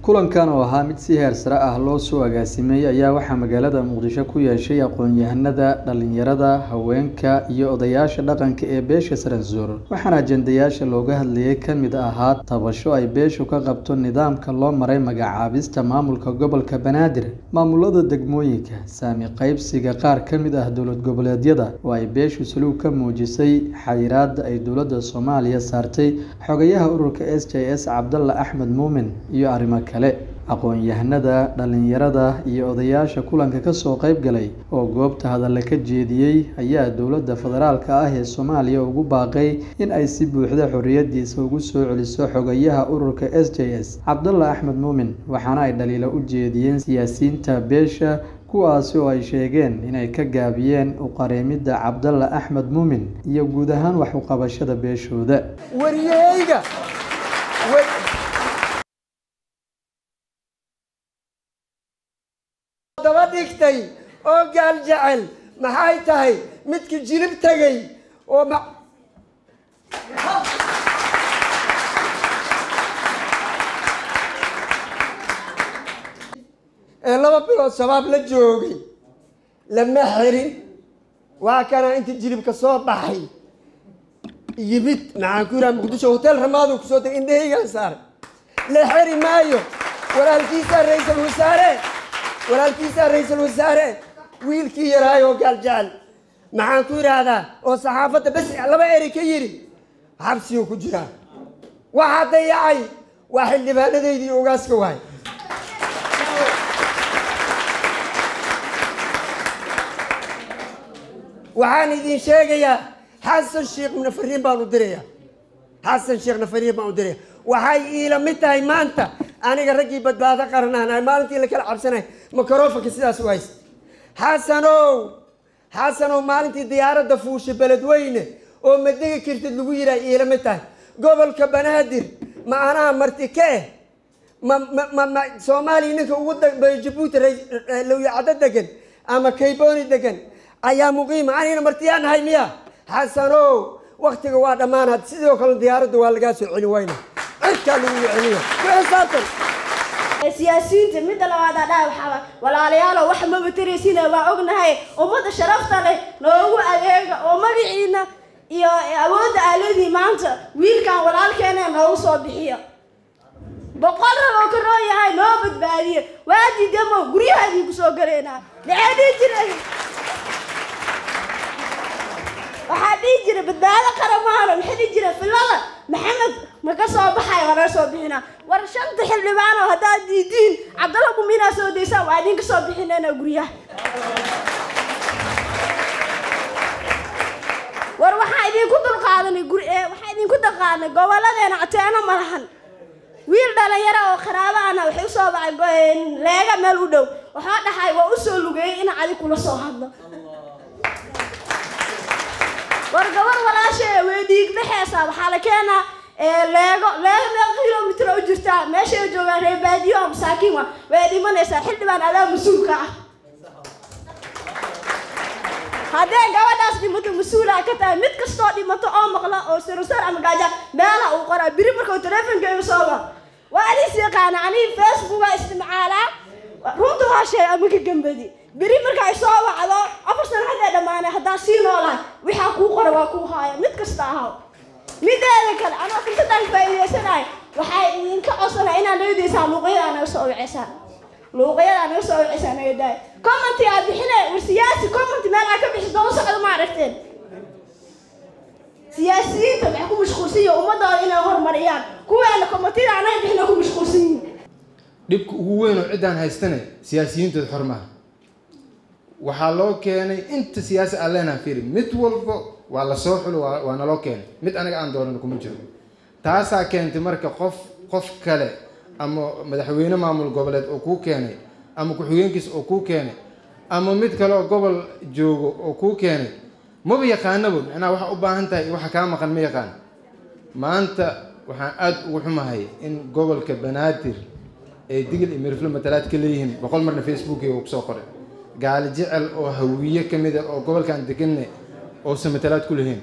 kulankan oo ahaa mid si heer sare ah loo soo agaasimay ayaa waxaa magaalada muqdisho ku yeeshay aqoon-yahanada dhalinyarada haweenka iyo odayaasha dhaqanka ee beesha saransuur waxaana ajendayaasha looga hadlayay ka mid ahaa tabasho ay beeshu ka qabto nidaamka loo maray magacaabista maamulka gobolka banaadir maamulada degmooyinka saami qaybsiga qaar ka mid ah dowlad goboleedyada oo ay beeshu saluug ka muujisay xayiraada ay dowladda soomaaliya saartay xogayaha ururka s j s cabdalla axmed muumin iyo arrimo kale aqoon-yahanada dhalinyarada iyo odayaasha kulanka kasoo qeyb galay oo goobta hadalla ka jeediyey ayaa dowladda federaalka ah ee soomaaliya ugu baaqay in ay si buuxda xorriyadiisa ugu soo celiso xogayaha ururka s j s cabdalla axmed muumin waxaana ay dhaliilo u jeediyeen siyaasiyiinta beesha kuwaasi oo ay sheegeen inay ka gaabiyeen uqareemidda cabdalla axmed muumin iyo guud ahaan wax uqabashada beeshooda wariyeyga daba dhigtay oo gaal jecel maxay tahay midkii jilib tegay oo ma ee laba bilood shabaab la joogay lama xirin waa kana inta jilibka soo baxay yimid maxaan ku yidhaha muqdisho hotel ramaadu kusoo tegay indhahaygaan saaray la xiri maayo walaalkiisaa ra-iisal wasaare walaalkiisaa ra-iisal wasaare wiilkii yaraayoo gaal jecel maxaan ku yidhaahdaa oo saxaafadda bes laba eri ka yidhi xabsiguu ku jiraa waxaa dayacay waa xildhibaanadaydii ogaaska waay waxaan idin sheegayaa xasan sheekh nafariin baan u dirayaa xasan sheekh nafariin baan u diraya waxay iila mid tahay maanta aniga raggii badbaado qaranaan maalintii la kala cabsanay microfonka sidaas u haysta xasanow xasanow maalintii diyaaradda fuusha beledweyne oo madega kirtid lagu yidhaha iila mid tahay gobolka banaadir ma anaha marti ka eh ma ma ma soomaaliya ninka ugu dambeeya jabuuti lowyacado degan ama kayboni degan ayaa muqiima anigana martiyaan nahay miya xasanow waktiga waa dhammaanaad sidoo kale diyaaradda waa lagaa soo celin wayna cirkaa lagu celiyo ku xisaabtan siyaasiyiinta midda labaad adhaa waxaa walaalayaalo wax maba taraysina waa ognahay ummadda sharafta leh noogu adeega oo magaciina iyo awoodda aaladii maanta wiilkan walaalkeena noogu soo bixiyo boqol rab oo ka roon yahay noo badbaadiyo waadii demo guryahaadii kusoo galeynaa maxaa dhihi jira waxaa dhihi jira badbaado qaramaano maxaa dhihi jira filada maxamed ma ka soo baxay waa naga soo bixinaa war shanta xildhibaano haddaad diidiin cabdalla guminaa soo daysaan waa idinka soo bixinayna guryaha war waxaa idinku dulqaadanay gur waxaa idinku dulqaadanay gobolladeena cateeno ma lahan wiil dhalinyaro oo qaraabo ana waxay usoo baxay leega meel u dhow waxaa dhahay waa usoo lugeeyay in cadi kula soo hadlo war gabar walaasha way dhiig dhexeysaa waxaa la keenaa leego leego meel kilomitr u jirtaa meeshay joogaan reer baadiyo oo masaakiin wa way dhimanaysaa xildhibaan adaa mas-uulka ah haddee gabadhaas dhimato mas-uulaa ka tahay mid kastoo dhimato oo maqla oo sarosar ama gaaja meela uu qoraa biri markuu teleefonka iga soo war waa adis yaqaana aniga facebooka isticmaalaa runta waa sheey ama ka gambadi beri marka ay soo wacdo afar sano haddee dhammaanay haddaan sii noolahay waxaa kuu qora waa kuu haaya mid kasta ahaw mideeda kale anoo fursadaan faa'iidaysanahay waxay idinka codsanaa inaad nagadaysaan luuqyada naga soo wicisaan luuqyada naga soo wicisaan naga daay commenti aad bixine war siyaasi commenti meel aad ka bixiso u socdo ma aragteen siyaasiyiinta waxay ku mashquulsan yihin ummadooda inay horumariyaan kuweena commentida anaga bixina ku mashquulsan yihin dhibka ugu weyn oo ciddaan haystane siyaasiyiintooda xormaha waxaa loo keenay inta siyaasi aan leenaha firi mid walba waa lasoo xulo waa naloo keenay mid anaga aan doonano kuma jiro taasaa keentay marka qof qof kale ama madaxweyne maamul goboleed oo kuu keenay ama ku-xigeenkiis oo kuu keenay ama mid kale oo gobol joogo oo kuu keenay maba yaqaanaba macnaha waxaa u baahan tahay waxa kaa maqan ma yaqaan maanta waxaan aada ugu xumahay in gobolka banaadir ay digil iyo miriflo matalaad ka leeyihiin boqol marna facebookiga uu kusoo qoray gaali jecel oo hawiye ka mid a oo gobolkan deganne oosan matalaad ku lahayn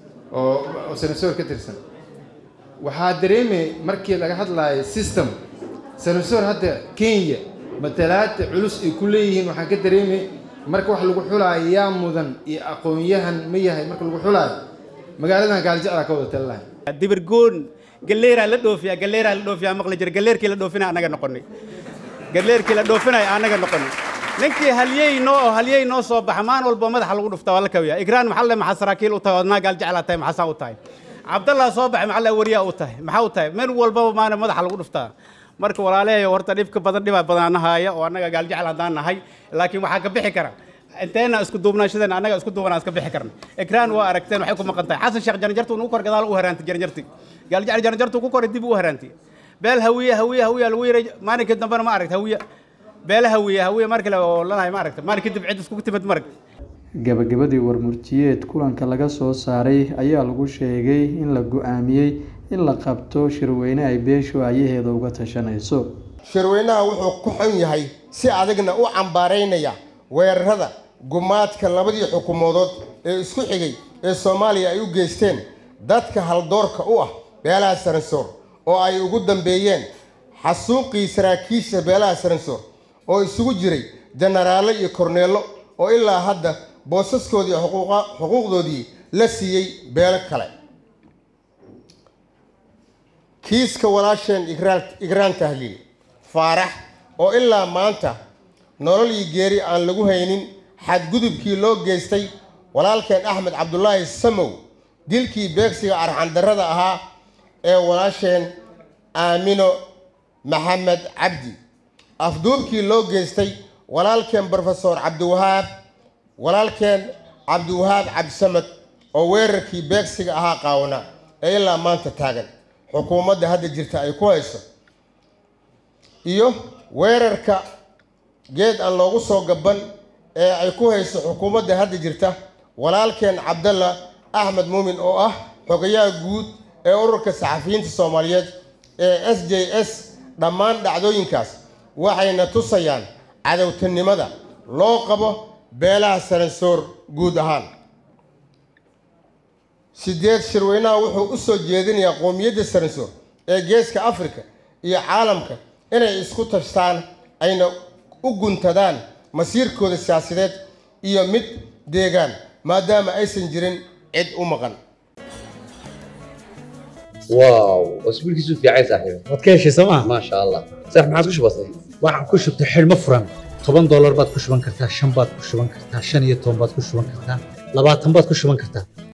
oo oo senasoor ka tirsan waxaa dareemay markii laga hadlaayo system sanasor hadda kenya matalaada culus ay ku leeyihiin waxaan ka dareemay marka wax lagu xulaayo yaa mudan iyo aqoon-yahan ma yahay marka lagu xulaayo magaaladan gaaljeclaa ka wada talilahay dibirgoon galleeraa la dhoofiyaa galleeraa la dhoofiyaa maqli jira galleerkii la dhoofinaya annaga noqonay galleerkii la dhoofinaya annaga noqonay ninkii halyey noo oo halyey noo soo baxa maan walba madaxa lagu dhuftaa waa la kawiyaa igraan maxaa le maxaa saraakiil u tahay odnaa gaal jeclaa tahay maxaasaa u tahay cabdallah soo baxay maxaa le wariyaa u tahay maxaa u tahay meel walbaba maana madaxa lagu dhuftaa marka walaalahayo horta dhibka badan dhibaa badana haaya oo annaga gaal jecel haddaan nahay laakiin waxaa ka bixi kara inteena isku duubnaashadeena annaga isku duubanaa iska bixi karna ikraan waa aragteen waxay ku maqan tahay xasan sheekh janjartu nugu kor gadaal u haraantay janjarti gaal jecel janjartu ku koray dib u haraantay beel hawiye hawiye hawiye lagu yiray maalinkii dambena ma aragta hawiye beela hawiye hawiye mar kale oo lanahay ma aragta maalin kadib cid iskugu timid ma aragta gabagabadii warmurtiyeed kulanka laga soo saaray ayaa lagu sheegay in la go-aamiyey in la qabto shirweyne ay beeshu ayaheeda uga tashanayso shirweynaha wuxuu ku xun yahay si adagna u cambaaraynaya weerarada gumaadka labadii xukuumadood ee isku xigay ee soomaaliya ay u geysteen dadka haldoorka u ah beelaha saransoor oo ay ugu dambeeyeen xasuuqii saraakiisha beelaha saransoor oo isugu jiray jenaraallo iyo korneello oo ilaa hadda boosaskoodii xuquuqdoodii la siiyey beelo kale kiiska walaasheen igraan tahliil faarax oo ilaa maanta nolol iyo geeri aan lagu haynin xadgudubkii loo geystay walaalkeen axmed cabdulaahi samow dilkii beegsiga arxandarrada ahaa ee walaasheen aamino maxamed cabdi afduubkii loo geystay walaalkeen brofesor cabdiwahaab walaalkeen cabdiwahaab cabdisamad oo weerarkii beegsiga ahaa qaawana ee ilaa maanta taagan xukuumadda hadda jirta ay ku hayso iyo weerarka geed aan loogu soo gaban ee ay ku hayso xukuumadda hadda jirta walaalkeen cabdalla axmed muumin oo ah xogayaha guud ee ururka saxafiyiinta soomaaliyeed ee s j s dhammaan dhacdooyinkaas waxayna tusayaan cadowtanimada loo qabo beelaha saransoor guud ahaan sideed shirweynaha wuxuu u soo jeedinayaa qowmiyadda saransoor ee geeska afrika iyo caalamka inay isku tashtaan ayna u guntadaan masiirkooda siyaasadeed iyo mid deegaan maadaama aysan jirin cid u maqan واو واسبوعك يسوف يا عيسى صاحبي waad ka heshay sooma ما شاء الله صح ما عاد وش بصي waxaan ku shubtay xidhmo furan toban doolar baad ku shuban kartaa shan baad ku shuban kartaa shan iyo toban baad ku shuban kartaa labaatan baad ku shuban kartaa